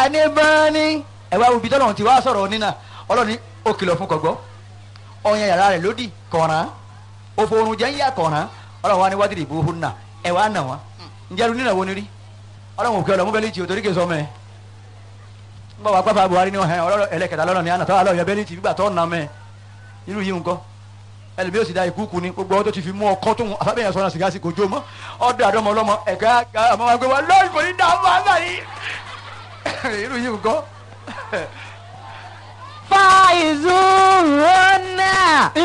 جانبان ẹ wá ibi tọ́lọ́run ti wá sọ̀rọ̀ nínà ọlọ́run ní ó kìlọ̀ fún kọ̀gbọ́ ọyàn yàrá rẹ̀ lódì kọ̀ràn òfòrùn jẹ́ ń yà kọ̀ràn ọlọ́run wá ní wádìrì ìbò hùn náà ẹ wá nà wọ́n ǹjẹ́ lu nínà wo ni rí ọlọ́run òkè ọlọ́mú bẹ́lí tì ó torí kè sọ mẹ́ ń bọ̀ wá pápá Buhari ní ọ̀hẹ́ ọlọ́run ẹlẹ́kẹta lọ́rọ̀ ní àná tọ́wọ́ alọ́ yẹ bẹ́lí tì gbígbà tọ́ nà mẹ́ irú yìí nǹkan ẹlòmí yóò sì da ìkúùkù ni gbogbo ọdún tó ti fi mú ọkọ tó ń àfẹ́bẹ̀yẹ sọ́nà sìgá sí kò jó mọ́ ọdún àdọ́mọ ọlọ́mọ ẹ̀ka àmọ́ wa gbé wa lọ́ọ̀rì kò ní dààmú àgbà yìí irú yìí nǹkan فائزون